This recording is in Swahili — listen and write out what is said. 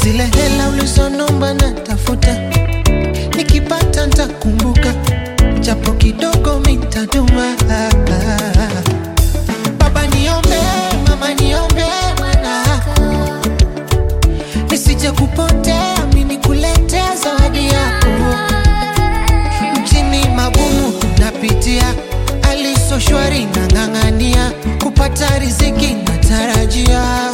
zile hela ulizonomba na tafuta, nikipata ntakumbuka, japo kidogo mitaduma. Baba niombe, mama niombe, mwanangu nisije kupotea, mimi nikuletea zawadi yako. Mjini magumu napitia, aliso shwari nang'ang'ania, kupata riziki natarajia